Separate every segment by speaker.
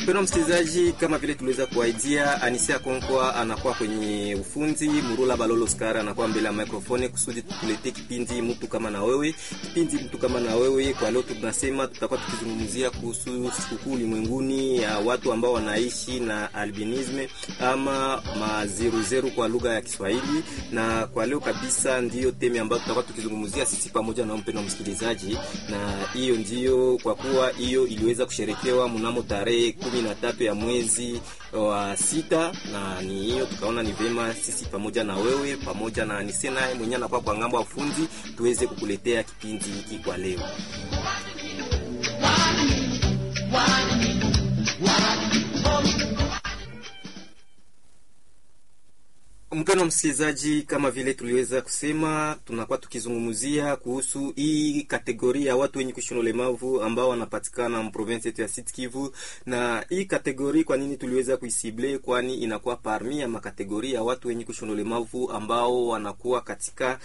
Speaker 1: Mpendwa msikilizaji, kama vile tuliweza kuaidia, Anisia Konkwa anakuwa kwenye ufunzi, Murula Balolo Skar anakuwa mbele ya microphone kusudi tukuletee kipindi mtu kama na wewe. Kipindi mtu kama na wewe, kwa leo tunasema tutakuwa tukizungumzia kuhusu sikukuu ulimwenguni ya watu ambao wanaishi na albinisme ama mazeruzeru kwa lugha ya Kiswahili, na kwa leo kabisa ndiyo temi ambayo tutakuwa tukizungumzia sisi pamoja na mpendwa msikilizaji, na hiyo ndiyo kwa kuwa hiyo iliweza kusherekewa mnamo tarehe kumi na tatu ya mwezi wa sita, na ni hiyo tukaona ni vema sisi pamoja na wewe pamoja na Nisena mwenyewe anakuwa kwa ngambo ya ufundi tuweze kukuletea kipindi hiki kwa leo. Mpendwa msikilizaji, kama vile tuliweza kusema, tunakuwa tukizungumzia kuhusu hii kategoria ya watu wenye kuishi na ulemavu ambao wanapatikana mprovinsi yetu ya Sud Kivu. Na hii kategoria kwa nini tuliweza kuisible? Kwani inakuwa parmi ya makategoria ya watu wenye kuishi na ulemavu ambao wanakuwa katika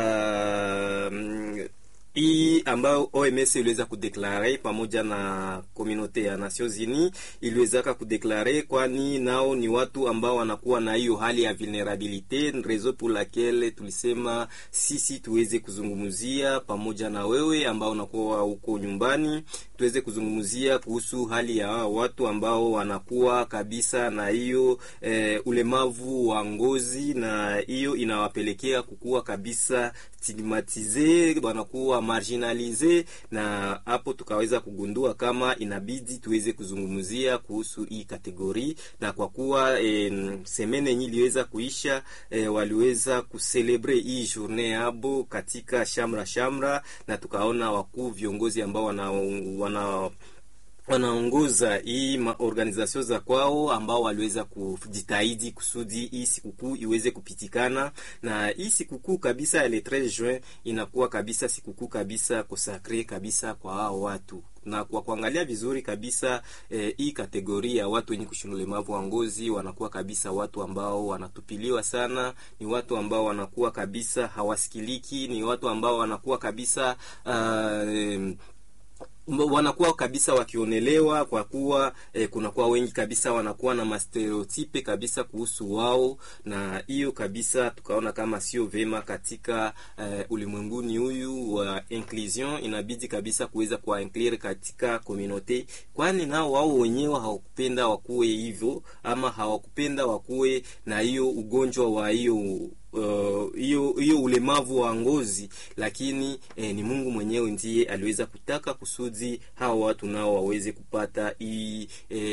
Speaker 1: uh, hii ambayo OMS iliweza kudeklare pamoja na komunote ya Nations Unies iliwezaka kudeklare, kwani nao ni watu ambao wanakuwa na hiyo hali ya vulnerabilite, raison pour laquelle tulisema sisi tuweze kuzungumzia pamoja na wewe ambao unakuwa huko nyumbani, tuweze kuzungumzia kuhusu hali ya watu ambao wanakuwa kabisa na hiyo eh, ulemavu wa ngozi, na hiyo inawapelekea kukua kabisa stigmatize, wanakuwa marginalize, na hapo tukaweza kugundua kama inabidi tuweze kuzungumzia kuhusu hii kategori, na kwa kuwa e, semene yenye iliweza kuisha e, waliweza kuselebre hii journée yabo katika shamra shamra, na tukaona wakuu viongozi ambao wana, wana wanaongoza hii maorganizasio za kwao ambao waliweza kujitahidi kusudi hii sikukuu iweze kupitikana, na hii sikukuu kabisa ya le 13 juin inakuwa kabisa sikukuu kabisa kosakre kabisa kwa hao watu na kwa kuangalia vizuri kabisa eh, hii kategoria ya watu wenye kushina ulemavu wa ngozi wanakuwa kabisa watu ambao wanatupiliwa sana, ni watu ambao wanakuwa kabisa hawasikiliki, ni watu ambao wanakuwa kabisa uh, eh, wanakuwa kabisa wakionelewa kwa kuwa eh, kunakuwa wengi kabisa wanakuwa na mastereotipe kabisa kuhusu wao, na hiyo kabisa tukaona kama sio vema katika eh, ulimwenguni huyu wa inclusion. Inabidi kabisa kuweza kuwa inclure katika community, kwani nao wao wenyewe hawakupenda wakuwe hivyo ama hawakupenda wakuwe na hiyo ugonjwa wa hiyo hiyo uh, hiyo ulemavu wa ngozi, lakini eh, ni Mungu mwenyewe ndiye aliweza kutaka kusudi hao watu nao waweze kupata hii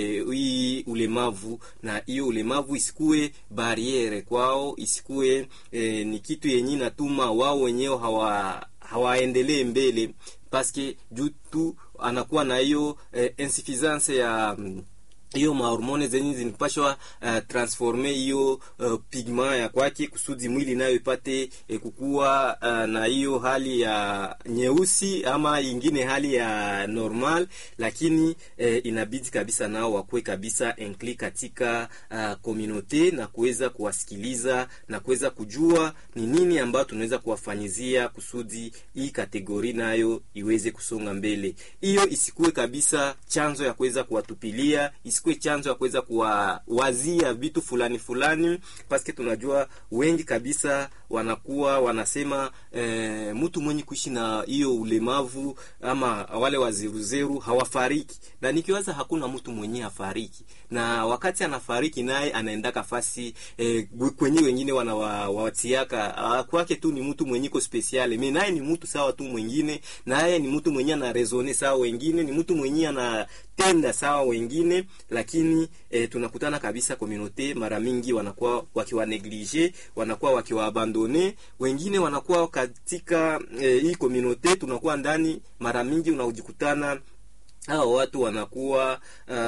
Speaker 1: eh, ulemavu, na hiyo ulemavu isikuwe bariere kwao, isikuwe eh, ni kitu yenye natuma wao wenyewe hawa hawaendelee mbele paske juu tu anakuwa na hiyo eh, insuffisance ya hiyo mahormone zenye zinapashwa uh, transforme hiyo uh, pigma ya kwake kusudi mwili nayo ipate eh, kukua uh, na hiyo hali ya nyeusi ama ingine hali ya normal, lakini eh, inabidi kabisa nao wakuwe kabisa inclus katika uh, community na kuweza kuwasikiliza na kuweza kujua ni nini ambayo tunaweza kuwafanyizia kusudi hii kategori nayo iweze kusonga mbele. Hiyo isikuwe kabisa chanzo ya kuweza kuwatupilia isikuwe chanzo ya kuweza kuwawazia vitu fulani fulani, paske tunajua wengi kabisa wanakuwa wanasema e, mtu mwenye kuishi na hiyo ulemavu ama wale wazeruzeru hawafariki, na nikiwaza hakuna mtu mwenye hafariki, na wakati anafariki naye anaenda kafasi e, kwenye wengine wanawatiaka kwake tu ni mtu mwenye ko special, mimi naye ni mtu sawa tu mwingine, naye ni mtu mwenye ana resone sawa wengine, ni mtu mwenye ana tenda sawa wengine, lakini e, tunakutana kabisa komunote mara mingi wanakuwa wakiwa neglige, wanakuwa wakiwa abandone, wengine wanakuwa katika e, hii komunote tunakuwa ndani, mara mingi unaojikutana hao watu wanakuwa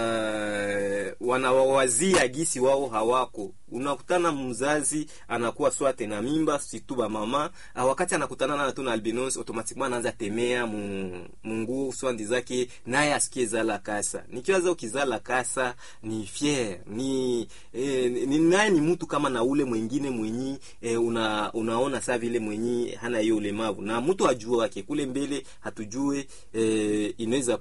Speaker 1: uh, wanawawazia gisi wao hawako. Unakutana mzazi anakuwa swate na mimba situba mama uh, wakati anakutana na tuna albinos automatiquement anaanza temea mungu swandi zake, naye asikie zala kasa. Nikiwaza ukizala kasa ni fier ni, eh, ni naye ni mtu kama na ule mwingine mwenyi eh, una, unaona saa vile mwenyi hana hiyo ulemavu na mtu ajua wake kule mbele hatujue eh, inaweza kuwa namna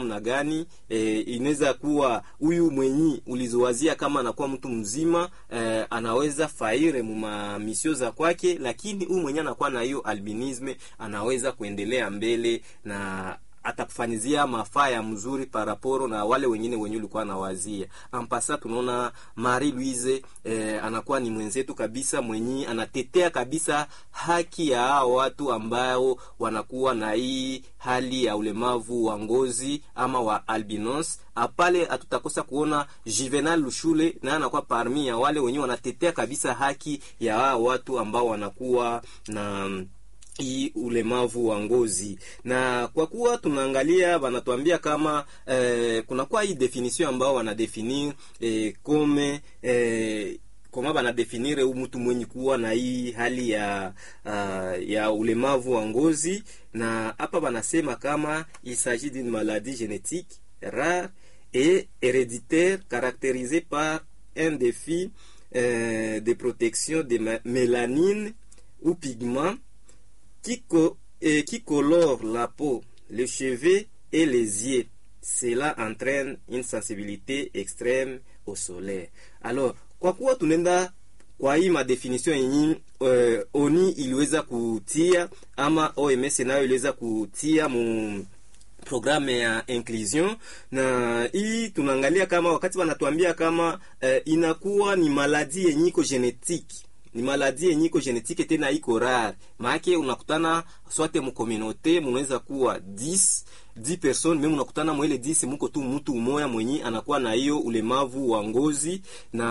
Speaker 1: namna gani e, inaweza kuwa huyu mwenyi ulizowazia kama anakuwa mtu mzima e, anaweza faire muma misio za kwake, lakini huyu mwenye anakuwa na hiyo albinisme anaweza kuendelea mbele na atakufanyizia mafaa ya mzuri paraporo na wale wengine wenye ulikuwa nawazia. Ampasa tunaona Marie Louise eh, anakuwa ni mwenzetu kabisa mwenye anatetea kabisa haki ya hao watu ambao wanakuwa na hii hali ya ulemavu wa ngozi ama wa albinos. Apale hatutakosa kuona Juvenal Lushule naye anakuwa parmi ya wale wenye wanatetea kabisa haki ya hao watu ambao wanakuwa na hii ulemavu wa ngozi na kwa kuwa tunaangalia wanatuambia kama eh, kunakuwa hii definition ambao wanadefinir eh, kome eh, koma banadefinire mtu mwenye kuwa na hii hali ya uh, ya ulemavu wa ngozi, na hapa banasema kama il s'agit d'une maladie génétique rare et héréditaire caractérisée par un défi euh, de protection de mélanine ou pigment qui, co eh, qui colore la peau, les cheveux et les yeux. Cela entraîne une sensibilité extrême au soleil. Alors, kwa kuwa tunaenda kwa hii madefinition yenye uh, oni iliweza kutia ama OMS nayo iliweza kutia mu programme ya inclusion, na hii tunaangalia kama wakati wanatuambia kama uh, inakuwa ni maladi yenye iko genetique ni maladi yenye iko genetike tena iko rare, maake unakutana swate mukominote munaweza kuwa 10 10 person meme unakutana mwele 10 muko tu mtu umoya mwenye anakuwa na hiyo ulemavu wa ngozi,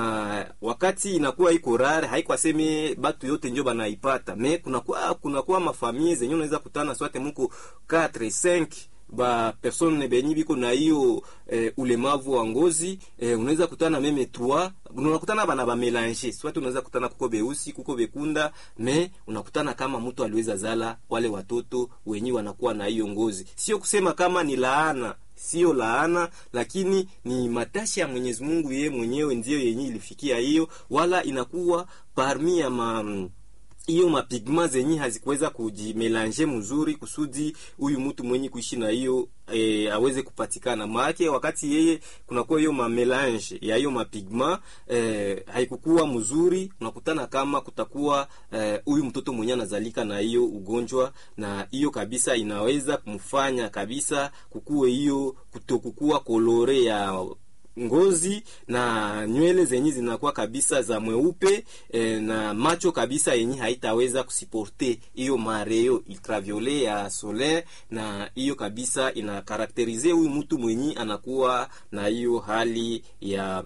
Speaker 1: na wakati inakuwa iko rare, haiko aseme batu yote njo banaipata, me kunakuwa kunakuwa mafamie zenye unaweza kutana swate muko 4 5 ba persone benyi biko na hiyo eh, ulemavu wa ngozi eh, unaweza kutana meme trois unakutana bana ba melange swati, unaweza kutana kuko beusi kuko bekunda, me unakutana kama mtu aliweza zala wale watoto wenyi wanakuwa na hiyo ngozi. Sio kusema kama ni laana, sio laana, lakini ni matashi ya Mwenyezi Mungu, yeye mwenyewe ndiyo yenye ilifikia hiyo, wala inakuwa parmi ya ma hiyo mapigma zenye hazikuweza kujimelange mzuri kusudi huyu mtu mwenye kuishi na hiyo e, aweze kupatikana. Maana wakati yeye kunakuwa hiyo mamelange ya hiyo mapigma e, haikukuwa mzuri, unakutana kama kutakuwa huyu e, mtoto mwenye anazalika na hiyo ugonjwa, na hiyo kabisa inaweza kumfanya kabisa kukuwe hiyo kutokukua kolore ya ngozi na nywele zenye zinakuwa kabisa za mweupe e, na macho kabisa yenye haitaweza kusiporte hiyo mareo ultraviolet ya solaire, na hiyo kabisa ina karakterize huyu mtu mwenye anakuwa na hiyo hali ya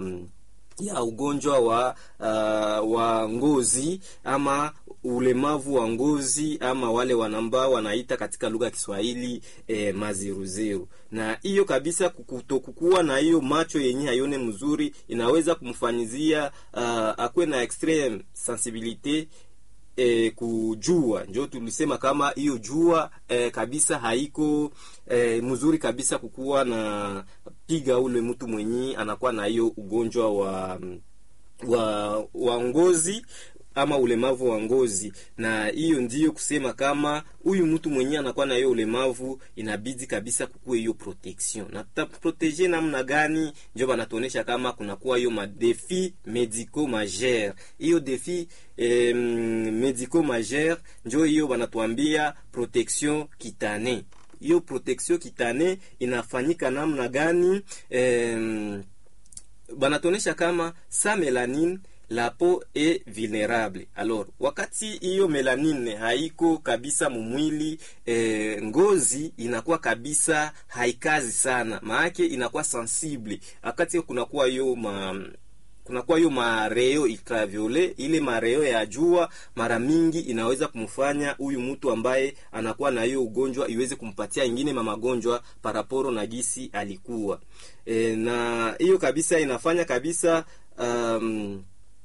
Speaker 1: ya ugonjwa wa uh, wa ngozi ama ulemavu wa ngozi ama wale wanamba wanaita katika lugha ya Kiswahili eh, maziruziru. Na hiyo kabisa kutokukuwa na hiyo macho yenye hayone mzuri inaweza kumfanyizia uh, akwe na extreme sensibilite E, kujua njo tulisema kama hiyo jua e, kabisa haiko e, mzuri kabisa kukuwa na piga ule mtu mwenye anakuwa na hiyo ugonjwa wa wa, wa ngozi ama ulemavu wa ngozi, na hiyo ndiyo kusema kama huyu mtu mwenyewe anakuwa na hiyo ulemavu, inabidi kabisa kukuwe hiyo protection. Na tutaprotege namna gani? Ndio banatuonesha kama kunakuwa hiyo madefi medico majeur. Hiyo defi eh, medico majeur ndio hiyo banatuambia protection kitane. Hiyo protection kitane inafanyika namna gani? Eh, banatuonesha kama sa melanine la peau est vulnerable. Alors, wakati hiyo melanine haiko kabisa mumwili e, ngozi inakuwa kabisa haikazi sana, maake inakuwa sensible wakati kunakuwa hiyo ma kunakuwa hiyo mareo ultraviolet, ile mareo ya jua mara mingi inaweza kumfanya huyu mtu ambaye anakuwa na hiyo ugonjwa iweze kumpatia ingine mamagonjwa paraporo na gisi alikuwa e, na hiyo kabisa inafanya kabisa um,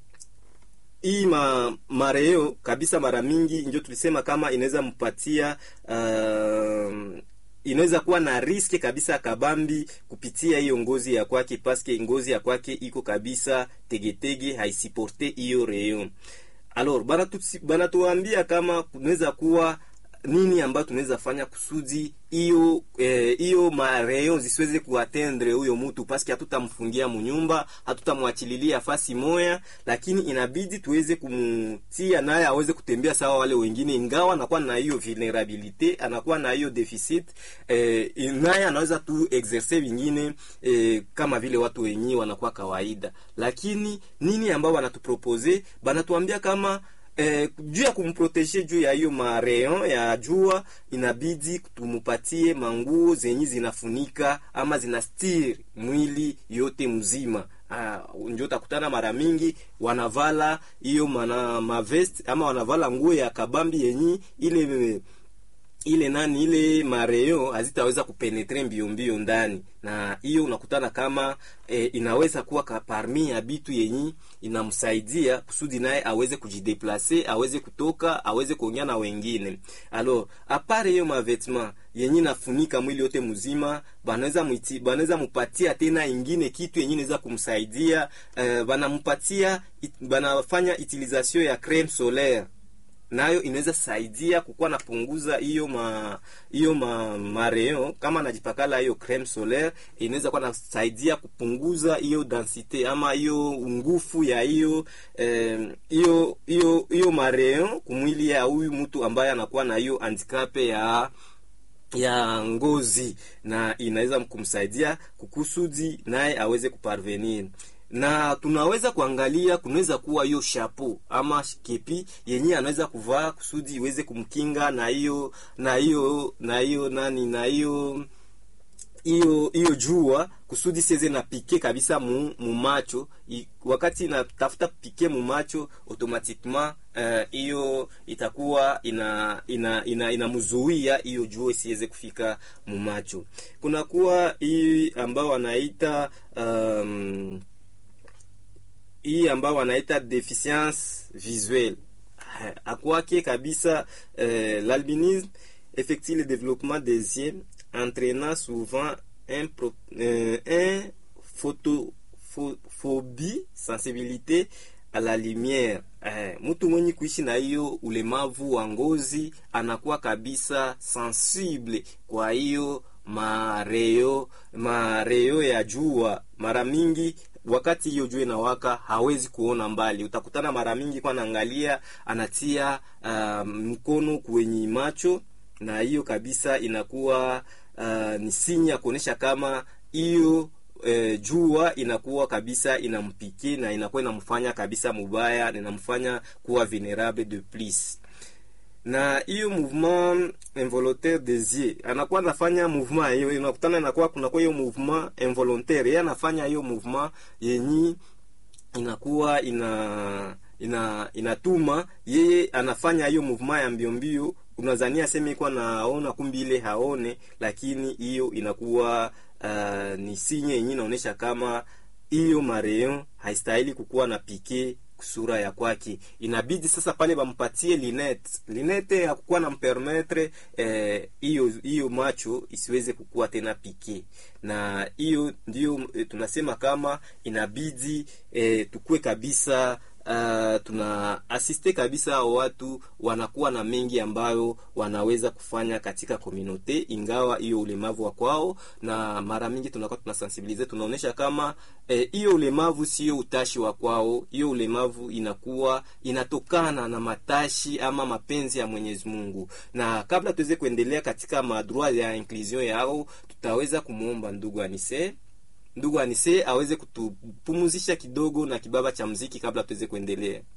Speaker 1: hii ma, mareo kabisa mara mingi ndio tulisema kama inaweza mpatia uh, inaweza kuwa na riski kabisa kabambi kupitia hiyo ngozi ya kwake, paske ngozi ya kwake iko kabisa tegetege, haisiporte hiyo reo. Alors banatuambia kama kunaweza kuwa nini ambayo tunaweza fanya kusudi hiyo hiyo eh, mareyon zisiweze kuatendre huyo mtu paske hatutamfungia munyumba hatutamwachililia fasi moya lakini inabidi tuweze kumtia naye aweze kutembea sawa wale wengine ingawa anakuwa na hiyo vulnerabilite anakuwa na hiyo deficit eh, naye anaweza tu exerce vingine eh, kama vile watu wenyewe wanakuwa kawaida lakini nini ambao wanatupropose banatuambia kama Eh, juu ya kumproteje juu ya hiyo mareon ya jua inabidi tumupatie manguo zenye zinafunika ama zinastiri mwili yote mzima. Uh, ndio utakutana mara mingi wanavala hiyo mana mavest ama wanavala nguo ya kabambi yenye ile ile nani ile mareo hazitaweza kupenetre mbio mbio ndani, na hiyo unakutana kama e, inaweza kuwa parmi ya bitu yenyi inamsaidia kusudi naye aweze kujideplace, aweze kutoka, aweze kuongea na wengine. Alors apare hiyo mavetma yenyi nafunika mwili yote mzima, banaweza mwiti banaweza mupatia tena ingine kitu yenyi inaweza kumsaidia eh, banampatia it, banafanya utilisation ya creme solaire nayo inaweza saidia kukuwa napunguza hiyo ma hiyo ma mareo kama najipakala hiyo creme solaire inaweza kuwa nasaidia kupunguza hiyo densite ama hiyo ngufu ya hiyo hiyo eh, hiyo hiyo mareo kumwili ya huyu mtu ambaye anakuwa na hiyo handicap ya ya ngozi na inaweza kumsaidia kukusudi naye aweze kuparvenir na tunaweza kuangalia kunaweza kuwa hiyo shapo ama kepi yenye anaweza kuvaa kusudi iweze kumkinga na hiyo na hiyo na hiyo nani na hiyo hiyo hiyo jua kusudi siweze na pike kabisa mu, mu macho I, wakati natafuta pike mu macho automatiquement hiyo uh, itakuwa ina ina ina inamzuia hiyo jua isiweze kufika mu macho. Kunakuwa hii ambao wanaita um, hii ambao wanaita deficience visuelle akwake kabisa euh, l'albinisme effectue le développement des yeux entraînant souvent un, pro, euh, un photophobie sensibilité à la lumière eh, mtu mwenye kuishi na hiyo ulemavu wa ngozi anakuwa kabisa sensible kwa hiyo mareo mareo ya jua mara mingi wakati hiyo jua inawaka hawezi kuona mbali. Utakutana mara mingi kwa naangalia anatia uh, mkono kwenye macho, na hiyo kabisa inakuwa uh, ni sinya ya kuonyesha kama hiyo E, jua inakuwa kabisa inampike na inakuwa inamfanya kabisa mubaya na inamfanya kuwa vulnerable de plus na hiyo mouvement involontaire des yeux anakuwa anafanya mouvement hiyo, inakutana inakuwa kunakuwa hiyo mouvement involontaire, yeye anafanya hiyo mouvement yenyi inakuwa ina ina inatuma yeye anafanya hiyo mouvement ya mbio mbio, unazania aseme iko naona, kumbi ile haone, lakini hiyo inakuwa uh, ni sinye yenye inaonyesha kama hiyo mareon haistahili kukuwa na pike sura ya kwake. Inabidi sasa pale bampatie linete linete ya kukuwa na mpermetre hiyo eh, hiyo macho isiweze kukuwa tena pike, na hiyo ndio eh, tunasema kama inabidi eh, tukue kabisa Uh, tuna asiste kabisa hao watu wanakuwa na mengi ambayo wanaweza kufanya katika komunote, ingawa hiyo ulemavu wa kwao, na mara mingi tunakuwa tunasensibilize, tunaonesha kama hiyo eh, ulemavu sio utashi wa kwao. Hiyo ulemavu inakuwa inatokana na matashi ama mapenzi ya Mwenyezi Mungu. Na kabla tuweze kuendelea katika madroit ya inclusion yao, tutaweza kumwomba ndugu Anise ndugu Anise aweze kutupumuzisha kidogo na kibaba cha mziki kabla tuweze kuendelea.